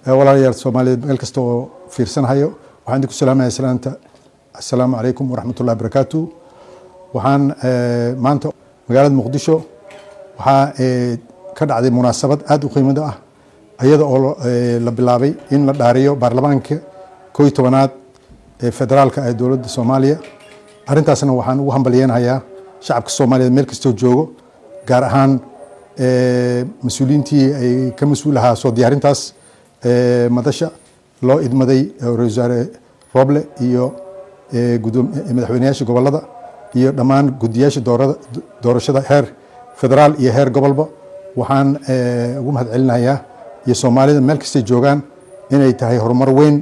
walaalayaal soomaaliyeed meel kasta oo fiirsanhayo waxaan idinku salaamaya salaanta assalaamu calaykum waraxmatullahi barakaatu waxaan maanta magaalada muqdisho waxaa ka dhacday munaasabad aada u qiimada ah iyada oo la bilaabay in la dhaariyo baarlamaanka koo iyo tobanaad ee federaalka ee dowladda soomaaliya arrintaasna waxaan ugu hambalyeenhayaa shacabka soomaaliyeed meel kastoo joogo gaar ahaan mas-uuliyiintii ay ka mas-uul ahaa soo diyaarintaas madasha loo idmaday ra-isul wasaare roble iyo madaxweyneyaasha gobolada iyo dhammaan guddiyaasha doorashada heer federaal iyo heer gobolba waxaan ugu mahad celinayaa iyo soomaalida meel kastay joogaan inay tahay horumar weyn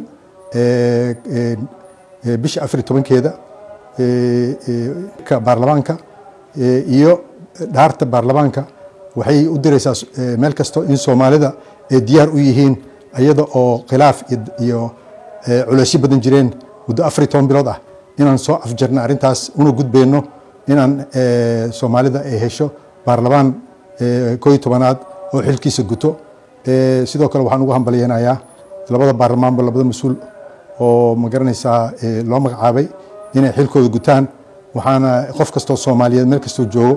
bisha afar iyo tobankeeda baarlamaanka iyo dhaarta baarlamaanka waxay u direysaa meel kasto in soomaalida ay diyaar u yihiin iyada oo khilaaf iyo culeysyo badan jireen muddo afar iyo toban bilood ah inaan soo afjarna arrintaas una gudbeyno inaan soomaalida ay hesho baarlamaan koo iyo tobanaad oo xilkiisa guto sidoo kale waxaan ugu hambalyeynayaa labada baarlamaanba labada mas-uul oo ma garanaysaa loo magacaabay inay xilkooda gutaan waxaana qof kastoo soomaaliyeed meel kastoo joogo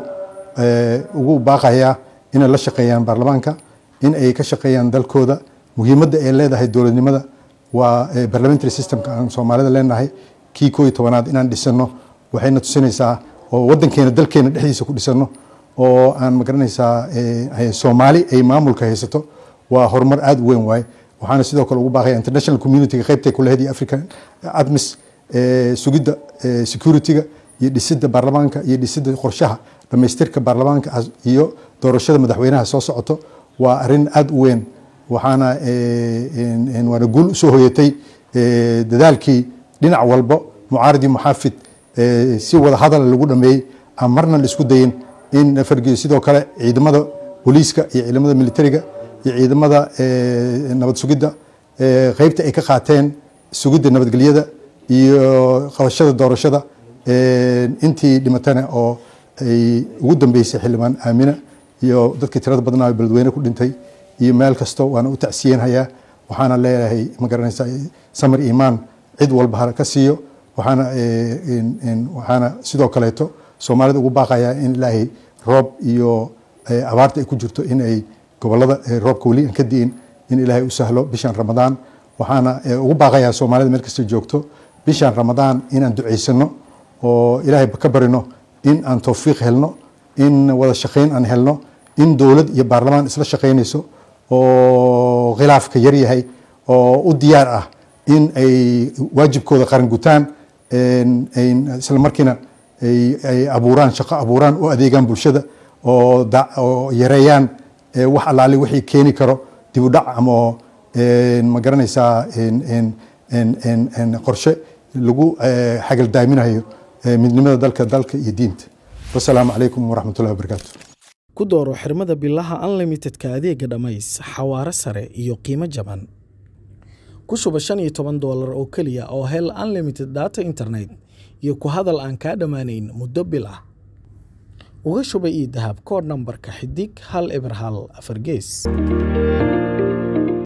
ugu baaqayaa inay la shaqeeyaan baarlamaanka in ay ka shaqeeyaan dalkooda muhiimadda ay leedahay dowladnimada waa parliamentary systemka aan soomaalida leenahay kii koo iyo tobanaad inaan dhisano waxayna tusinaysaa oo waddankeena dalkeena dhexdiisa ku dhisano oo aan ma garanaysaa soomaali ay maamulka haysato waa horumar aada u weyn waaye waxaana sidoo kale ugu baaqaya international communityga qaybtay ku lehed iyo african admis sugidda securityga iyo dhisidda baarlamaanka iyo dhisidda qorshaha dhamaystirka baarlamaanka iyo doorashada madaxweynaha soo socoto waa arrin aada u weyn waxaana waana guul usoo hoyatay dadaalkii dhinac walbo mucaaridi muxaafid si wada hadal lagu dhameeyey aan marna la isku dayin in fargiyo sidoo kale ciidamada booliiska iyo ciidamada militariga iyo ciidamada nabad sugidda qeybta ay ka qaateen sugidda nabadgelyada iyo qabashada doorashada intii dhimatana oo ay ugu dambeysay xildhibaan aamina iyo dadkii tirada badnaa beledweyne ku dhintay iyo meel kasto waana u tacsiyenhayaa waxaana leeyahay ma garanaysa samir imaan cid walba ha ka siiyo waxaana waxaana sidoo kaleeto soomaalida ugu baaqayaa in ilaahay roob iyo abaarta ay ku jirto in ay gobolada roobka weli aan ka di'in in ilaahay u sahlo bishan ramadaan waxaana ugu baaqayaa soomaalida meel kasta joogto bishan ramadaan inaan ducaysano oo ilaahay ka barino in aan towfiiq helno in wada shaqayn aan helno in dowlad iyo baarlamaan isla shaqaynayso oo khilaafka yar yahay oo u diyaar ah in ay waajibkooda qaran gutaan isla markiina ay abuuraan shaqo abuuraan u adeegaan bulshada oo yareeyaan wax allaali wixii keeni karo dib u dhac ama ma garanaysaa qorshe lagu xagaldaaminayo midnimada dalka dalka iyo diinta wasalaamu calaykum waraxmatullahi wabarakaatu ku dooro xirmada bilaha unlimitedka adeega dhammays xawaare sare iyo qiimo jaban ku shuba shan iyo toban doolar oo keliya oo hel unlimited data internet iyo ku hadal aan kaa dhammaanayn muddo bil ah uga shuba ii dahab koodh nambarka xidig hal eber hal afar gees